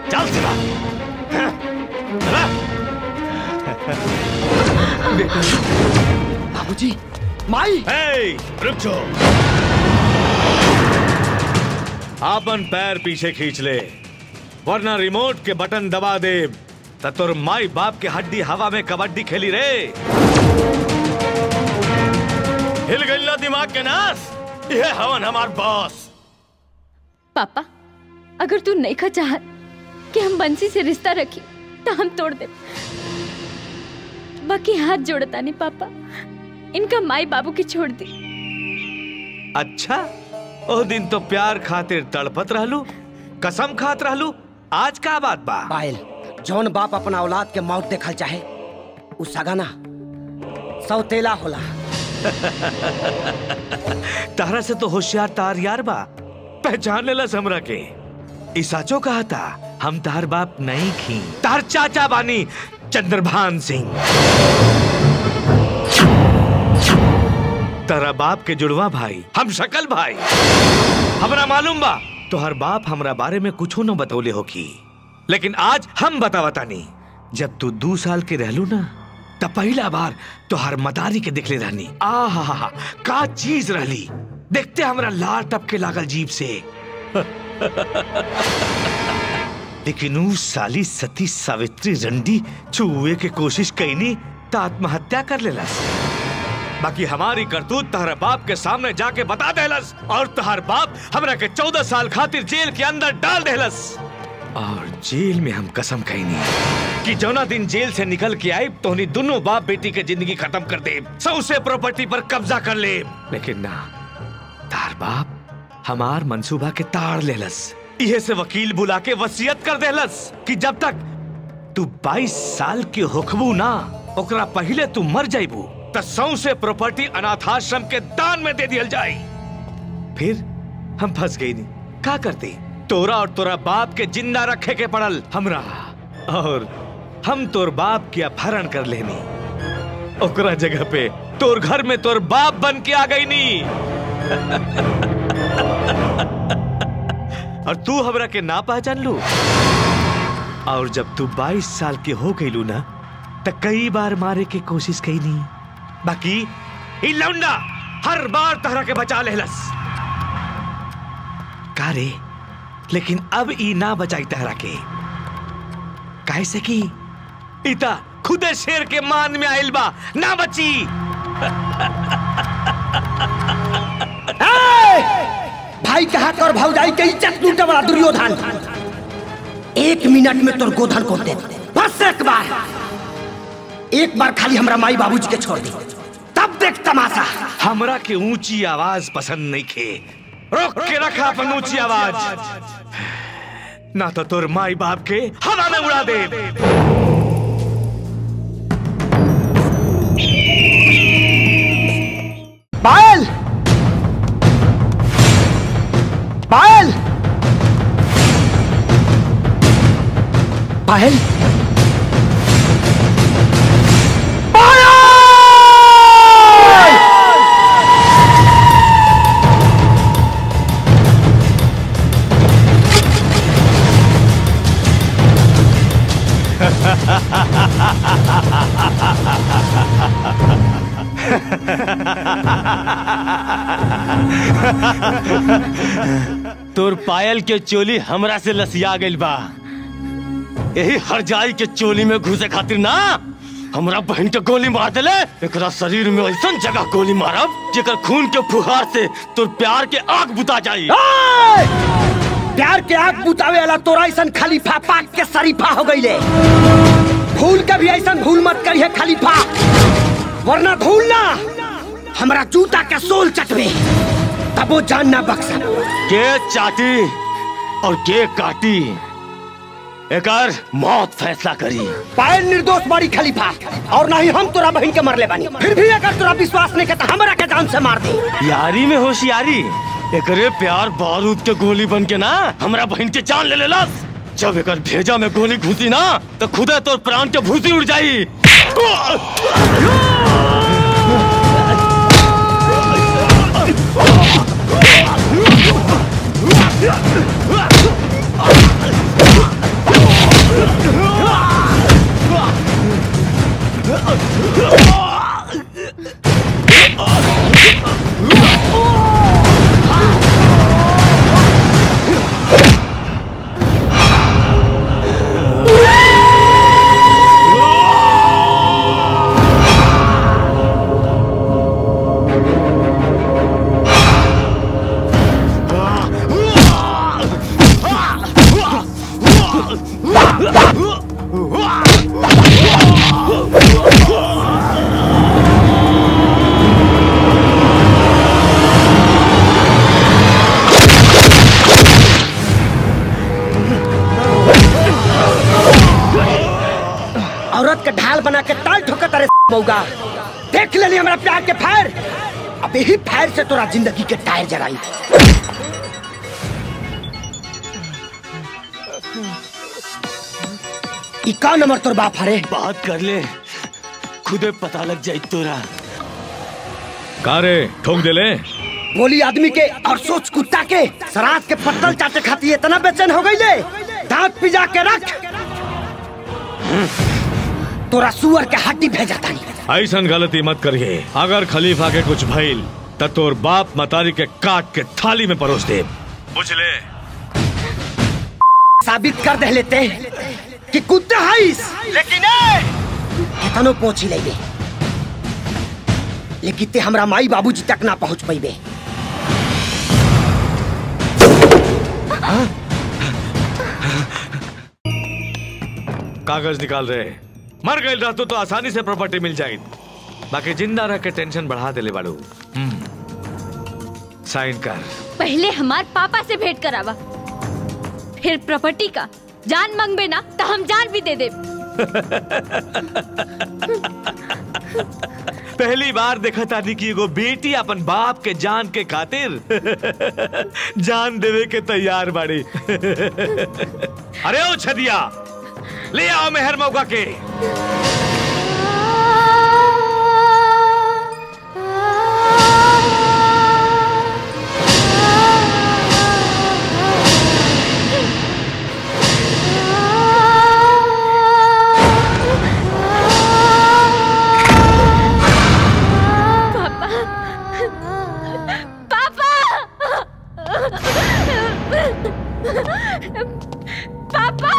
चल सिवा हाँ, चला बाबूजी माई हे, रुक जाओ आपन पैर पीछे खींच ले वरना रिमोट के बटन दबा दे त तोर माई बाप के हड्डी हवा में कबड्डी खेली रे हिल गई ना दिमाग के नास ये हवन हमार बॉस पापा अगर तू नहीं खा चाहत कि हम बंसी से रिश्ता रखी तो हम तोड़ दे बाकी हाथ जोड़ता नहीं पापा इनका माई बाबू की छोड़ दी अच्छा ओ दिन तो प्यार खातिर तड़पत रहलू कसम खात रहलू आज का बात बा पायल जौन बाप अपना औलाद के मौत देखल चाहे उ सगाना सौतेला होला तारा से तो होशियार तार यार बा पहचान लेला हमरा के ई साचो कहा था हम तार बाप नहीं खी तार चाचा बानी चंद्रभान सिंह तारा बाप के जुड़वा भाई हम शकल भाई हमरा मालूम बा तोहर बाप हमरा बारे में कुछो न बतौले हो की लेकिन आज हम बतावतानी जब तू दू साल के रहलू ना तब पहला बार तोहर मदारी के देखले रहनी आहा का चीज रहली देखते हमरा लार टपके लागल जीप से लेकिन ऊ साली सती सावित्री रंडी छुए के कोशिश कैनी त आत्महत्या कर लेलस बाकी हमारी करतूत तहर बाप के सामने जाके बता देलस और तहर बाप हमरा के चौदह साल खातिर जेल के अंदर डाल देलस और जेल में हम कसम खैनी कि जौना दिन जेल से निकल के आई तोहनी दोनों बाप बेटी के जिंदगी खत्म कर दे सौसे प्रॉपर्टी पर कब्जा कर ले लेकिन ना तार बाप हमार मंसूबा के ताड़ लेलस इहे से वकील बुला के वसीयत कर देलस कि जब तक तू 22 साल के होखबू ना ओकरा पहले तू मर जाइबू त सौसे प्रॉपर्टी अनाथाश्रम के दान में दे दियल जाई फिर हम फंस गई नहीं का करते तोरा और तोरा बाप के जिंदा रखे के पड़ल हमरा और हम तोर बाप के अपहरण कर लेनी ओकरा जगह पे तोर घर में तोर बाप बन के आ गई नी और तू हमरा के ना पहचान लू और जब तू 22 साल के हो गई ना त कई बार मारे के कोशिश कई नहीं बाकी ई लौंडा हर बार तहरा के बचा लेलस का रे लेकिन अब ई ना बचाई तहरा के काहे से की इता खुदे शेर के मान में आइल बा ना बची भाई कहा कर भौजाई के इज्जत लूटे वाला दुर्योधन एक मिनट में तोर गोधन को दे दे। बस एक बार एक बार खाली हमरा माई बाबूजी के छोड़ दी तब देख तमाशा हमरा के ऊंची आवाज पसंद नहीं खे रोक के रखा अपन ऊंची आवाज ना तो तोर माई बाप के हवा में उड़ा दे पायल पायल पायल तोर पायल के चोली हमरा से लसिया गइल बा यही हरजाई के चोली में घुसे खातिर ना हमरा बहन के गोली मार देले एकरा शरीर में ऐसा जगह गोली मारब जेकर खून के फुहार से तोर प्यार के आग बुता जाई प्यार के आग बुतावे वाला तोरा ऐसन खलीफा पाक के शरीफा हो गईले भूल के भी ऐसन भूल मत करिए खलीफा वरना धूल ना हमरा जूता के सोल चटवे तब वो जान ना बख्शा के चाटी और के काटी एकर मौत फैसला करी पायल निर्दोष बाड़ी खलीफा और ना ही हम तोरा बहन के मरले बानी फिर भी अगर तोरा विश्वास नहीं करता हमरा के जान से मार दे यारी में होशियारी एकरे प्यार बारूद के गोली बन के ना हमरा बहन के जान ले लेलस जब एकर भेजा में गोली घुसी ना तो खुदे तोर प्राण के भूसी उड़ जाई मौगा देख लेनी हमारा प्यार के फायर अब यही फायर से तोरा जिंदगी के टायर जराई ई का नंबर तोर बाप हरे बात कर ले खुदे पता लग जाए तोरा का रे ठोक दे ले बोली आदमी के और सोच कुत्ता के सरात के पत्तल चाटे खाती इतना बेचैन हो गई ले दांत पिजा के रख तोरा सुअर के हड्डी भेजा तानी ऐसन गलती मत करिए अगर खलीफा के कुछ भइल त तोर बाप मतारी के काट के थाली में परोस दे बुझ ले साबित कर दे लेते कि कुत्ता हईस लेकिन ए, कितनो पहुंची ले लेकिन ते हमरा माई बाबूजी तक ना पहुंच पैबे कागज निकाल रहे मर गए रहतू तो आसानी से प्रॉपर्टी मिल जाएगी बाकी जिंदा रह के टेंशन बढ़ा देले बाड़ू हम्म। साइन कर पहले हमार पापा से भेंट करावा फिर प्रॉपर्टी का जान मांगबे ना तो हम जान भी दे दे पहली बार देखा तानी कि एगो बेटी अपन बाप के जान के खातिर जान देवे के तैयार बाड़ी अरे ओ छदिया ले आओ मेहर मौका के पापा पापा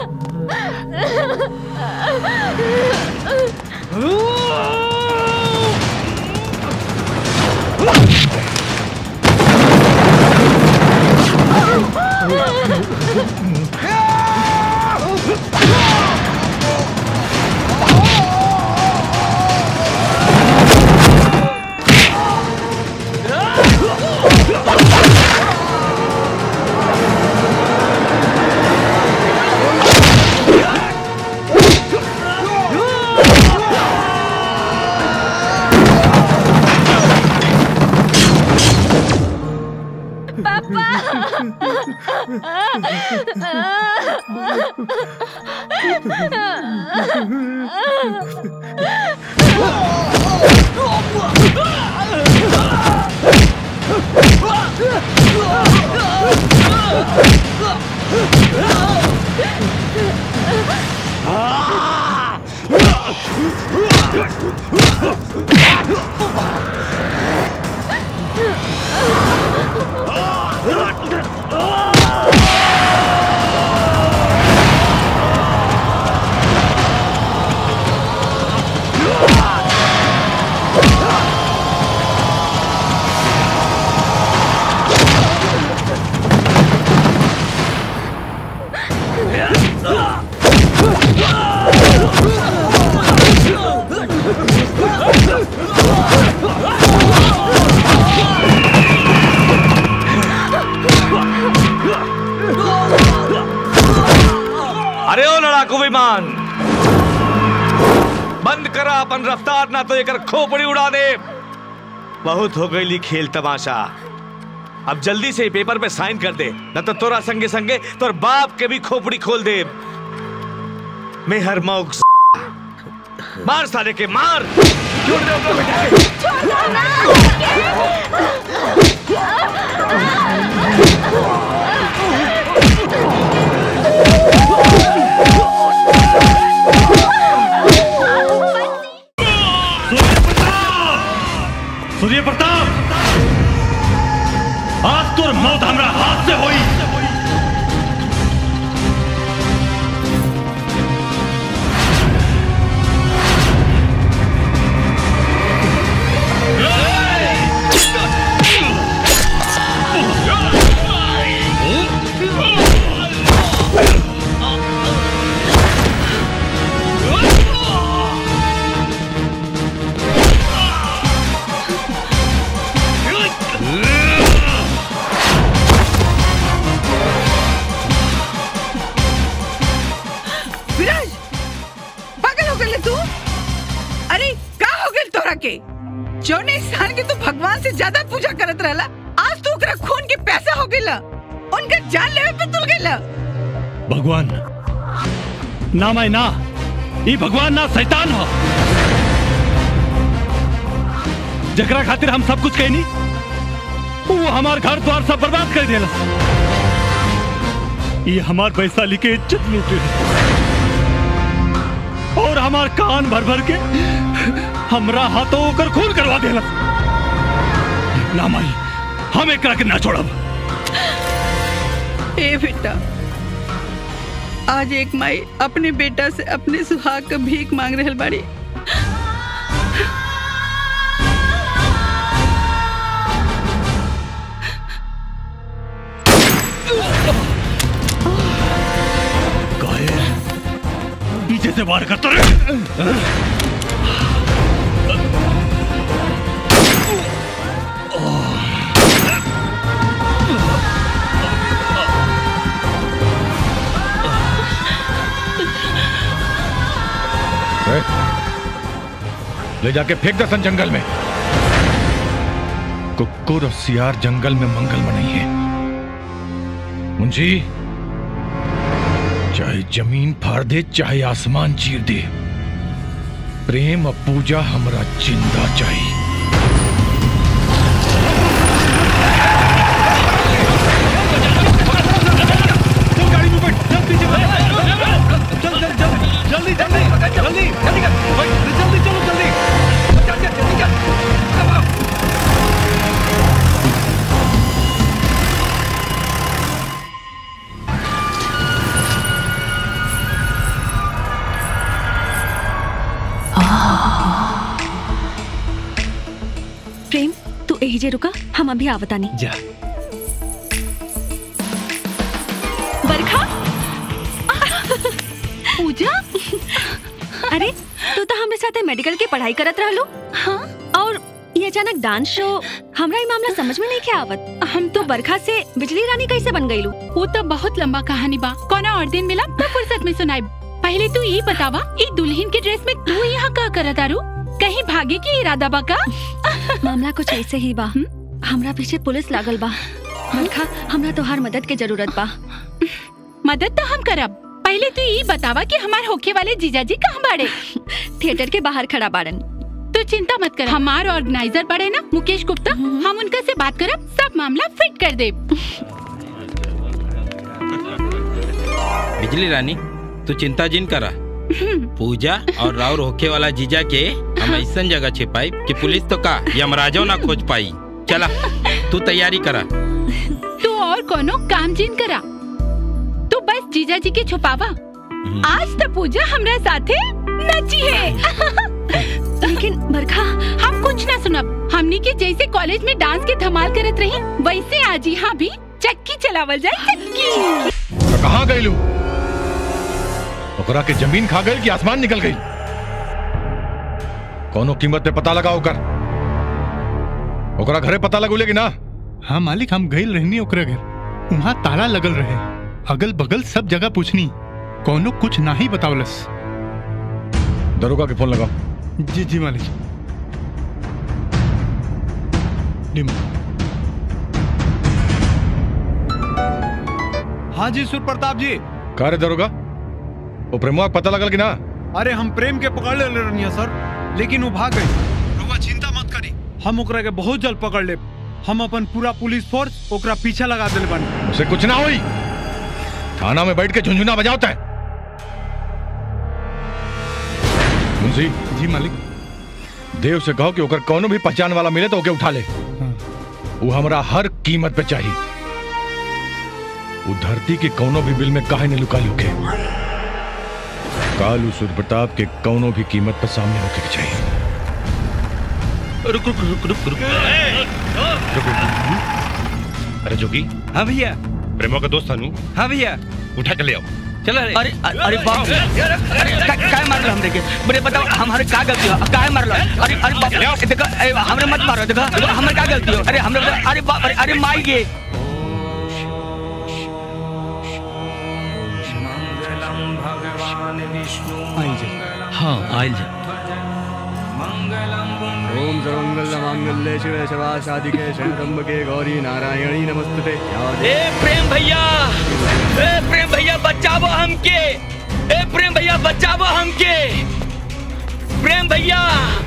अरे ओ लड़ाकू विमान बंद करा अपन रफ्तार ना तो एकर खोपड़ी उड़ा दे बहुत हो गई खेल तमाशा अब जल्दी से पेपर पे साइन कर दे न तो तोरा संगे संगे तोर बाप के भी खोपड़ी खोल दे मेहर मौक मार साले के मार छोड़ दे ओकरा बेटा के। सूर्य प्रताप आज तोर मौत हमरा हाथ से होई के जौन इंसान के तू भगवान से ज्यादा पूजा करत रहला आज तू ओकरा खून के पैसा हो गइला उनका जान लेवे पे तुल गइला भगवान ना मैं ना ये भगवान ना शैतान हो जकरा खातिर हम सब कुछ कहनी वो हमार घर द्वार सब बर्बाद कर देला ये हमार पैसा लिखे इज्जत लूटे और हमार कान भर भर के हमरा हाथों होकर खून करवा देला ना माई हम एकरा के ना छोड़ब ए बेटा आज एक माई अपने बेटा से अपने सुहाग का भीख मांग रहल बाड़ी काहे पीछे से वार करता रहे ले जाके फेंक दे सन जंगल में कुकुर और सियार जंगल में मंगल में नहीं है मुंशी चाहे जमीन फाड़ दे चाहे आसमान चीर दे प्रेम और पूजा हमरा जिंदा चाहिए जल्दी जल्दी जल्दी जल्दी जल्दी चलो जल्दी प्रेम तू यही जे रुका हम अभी आवतानी जा बरखा पूजा अरे तू तो हमरे साथे मेडिकल के पढ़ाई करत रहलू हाँ और ये अचानक डांस शो हमरा ये मामला समझ में नहीं के आवत हम तो बरखा से बिजली रानी कैसे बन गईलू वो तो बहुत लंबा कहानी बा कोना और दिन मिला तो फुर्सत में सुनाई पहले तू ये बतावा ई दुल्हन के ड्रेस में तू यहाँ का करत आरू कहीं भागे की इरादा बा का मामला कुछ ऐसे ही बा हमरा पीछे पुलिस लागल बा बरखा हमरा तोहार मदद के जरूरत बा मदद तो हम करब पहले तू ये बतावा कि हमार होके वाले जीजाजी कहाँ बाड़े थिएटर के बाहर खड़ा बाड़न तू चिंता मत कर हमार ऑर्गेनाइजर बड़े ना मुकेश गुप्ता हम उनका से बात करब सब मामला फिट कर दे बिजली रानी तू चिंता जिन करा पूजा और राउर होखे वाला जीजा के हम ऐसा जगह छिपाई कि पुलिस तो का यमराजो ना खोज पाई चला तू तैयारी करा तू और कोनो काम जिन करा तू बस जीजा जी के छुपावा आज तो पूजा हमरा साथे नची है लेकिन बरखा हम कुछ ना सुनब हमनी के जैसे कॉलेज में डांस के धमाल करत रही वैसे आज यहाँ भी चक्की चलावल जाए चक्की तो कहाँ गई लू ओकरा के जमीन खा गई कि आसमान निकल गई कोनो कीमत पे पता लगाओ कर ओकरा घरे पता लगोले कि ना हाँ मालिक हम गई रहनी ओकरा घर वहाँ ताला लगल रहे अगल बगल सब जगह पूछनी कोनो कुछ ना ही बतावलस दरोगा के फोन लगाओ जी जी मालिक जी मालिक। हाँ जी सुर प्रताप जी का रे दरोगा वो प्रेमुआ के पता लगल कि ना अरे हम प्रेम के पकड़ ले रनिया सर लेकिन वो भाग गई रउआ चिंता मत करी हम ओकरा के बहुत जल्द पकड़ ले हम अपन पूरा पुलिस फोर्स ओकरा पीछा लगा दिल बानी उसे कुछ ना हुई थाना में बैठ के झुंझुना बजाता है मुंशी जी मालिक देव से कहो कि ओकर कोनो भी पहचान वाला मिले तो ओके उठा ले वो हमरा हर कीमत पे चाहिए वो धरती के कोनो भी बिल में काहे ने लुका लुके कालू सूर्य प्रताप के कोनो भी कीमत पर सामने होके के चाहिए रुक रुक रुक रुक रुक अरे जोगी हाँ भैया प्रेमो का दोस्त अनु हाँ भैया उठा के ले आओ चलो अरे अरे बाप रे अरे का, काय मारलो हम देखे बड़े बताओ हमारे का गलती हो काय मारलो अरे अरे बाप रे देखो ए, हमरे मत मारो देखो देखो, हमारे का गलती हो अरे हमरे बताओ, अरे बाप अरे अरे माई गे आई जी हाँ आयल जा ओम सर्वमंगल मांगल्ये शिवे शिवा शादिके शरणम्बके गौरी नारायणी नमस्तुते या ए प्रेम भैया ए प्रेम भैया बचावो हमके ए प्रेम भैया बचावो हमके प्रेम भैया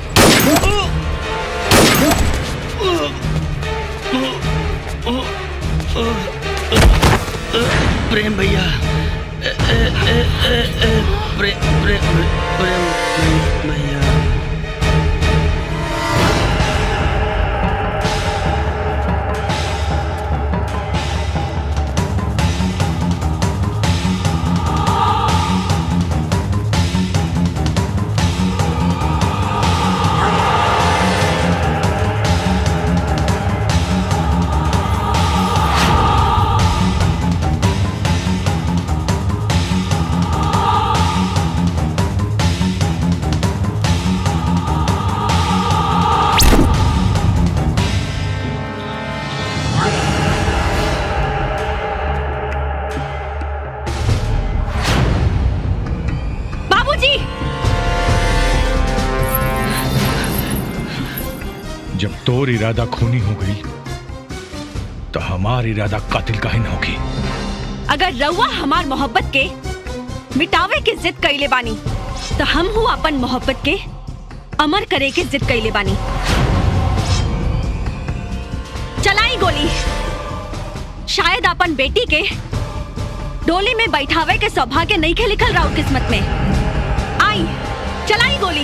प्रेम भैया ए, ए, ए, ए, ए, प्रेम प्रेम प्रेम भैया बाबूजी जब तोर इरादा खूनी हो गई तो हमार इरादा कातिल का ही न होगी अगर रउआ हमार मोहब्बत के मिटावे के जिद कैले बानी तो हम हूँ अपन मोहब्बत के अमर करे के जिद कैले बानी चलाई गोली शायद अपन बेटी के डोली में बैठावे के सौभाग्य नहीं के लिखल राउर किस्मत में आई चलाई गोली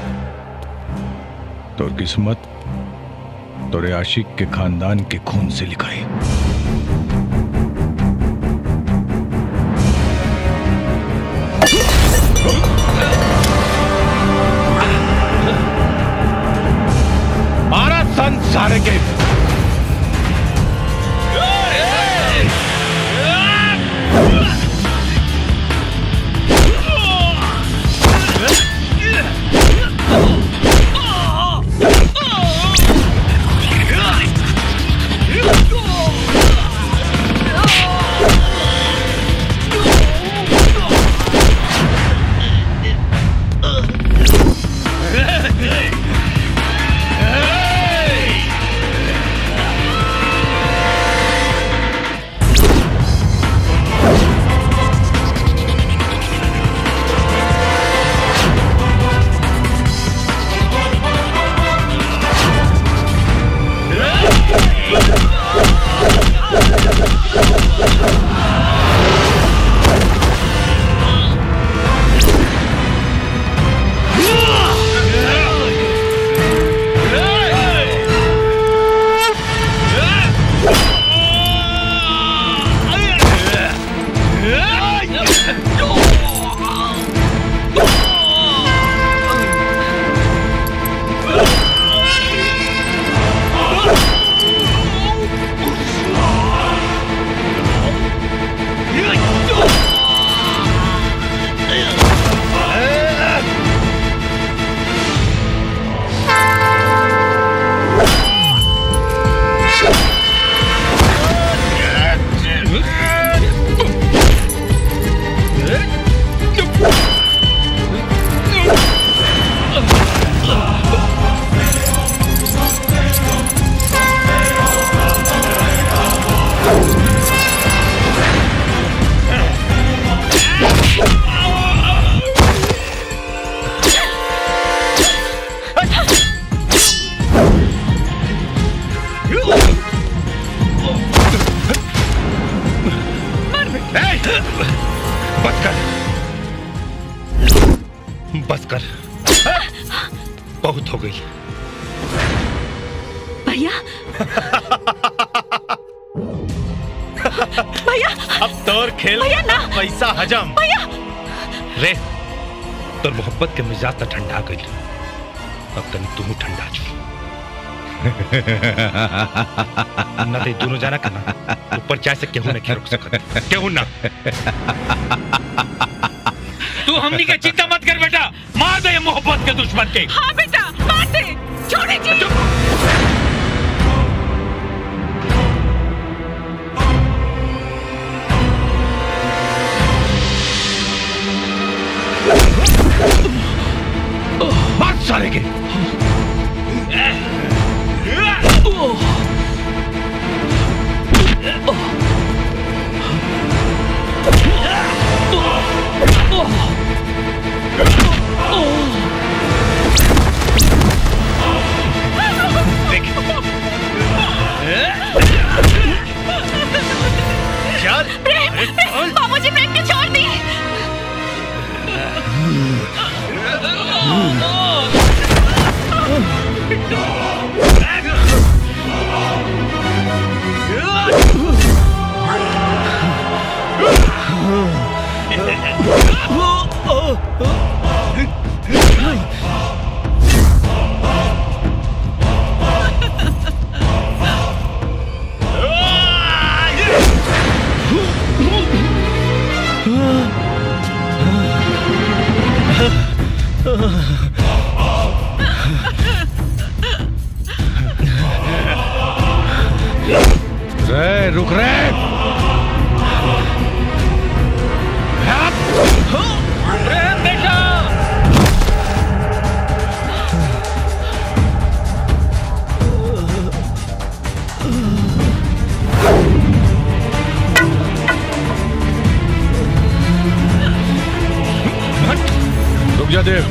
तोर किस्मत तोरे आशिक के खानदान के खून से लिखाई मारा संसार के बस कर बस कर बहुत हो गई भैया भैया अब तोर खेल भैया ना। पैसा हजम भैया रे तोर मोहब्बत के मिजाज तो ठंडा गई अब तनी तू ठंडा छु ना ते दोनों जाना करना ऊपर चाय से केहू नहीं रुक सकत केहू ना तू हमनी के चिंता मत कर बेटा मार दे ये मोहब्बत के दुश्मन के हाँ बेटा मार दे छोड़े जी मार सारे के चल बाबूजी प्रेम के छोड़ दी रे रुक रे प्रेम बेटा रुक जा देव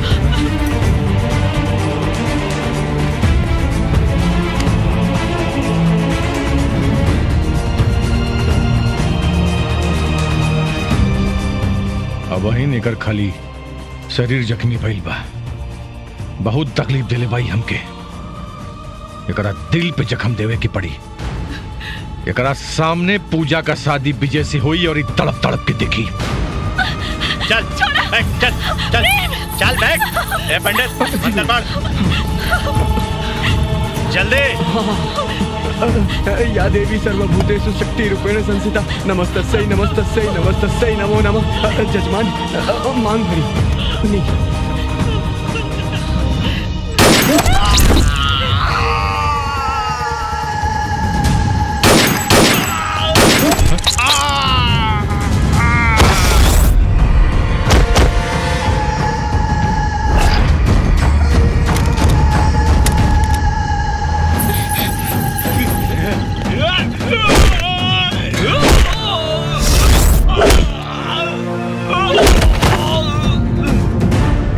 अब वही निकर खाली शरीर जख्मी भइल बा बहुत तकलीफ दिले भाई हमके एकरा दिल पे जख्म देवे की पड़ी एकरा सामने पूजा का शादी विजय से हुई और ई तड़प तड़प के देखी चल बैठ चल चल चल बैठ ए पंडित मंत्र पढ़ जल्दी या देवी सर्वभूतेषु शक्ति रूपेण संस्थिता नमस्तस्यै नमस्तस्यै नमस्तस्यै नमो नमः जजमान मांग भरी नहीं Oh!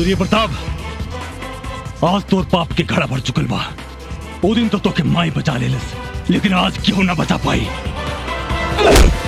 सूर्य प्रताप आज तोर पाप के घड़ा भर चुकल बा ओ दिन तो तोके माई बचा लेलस लेकिन आज क्यों ना बचा पाई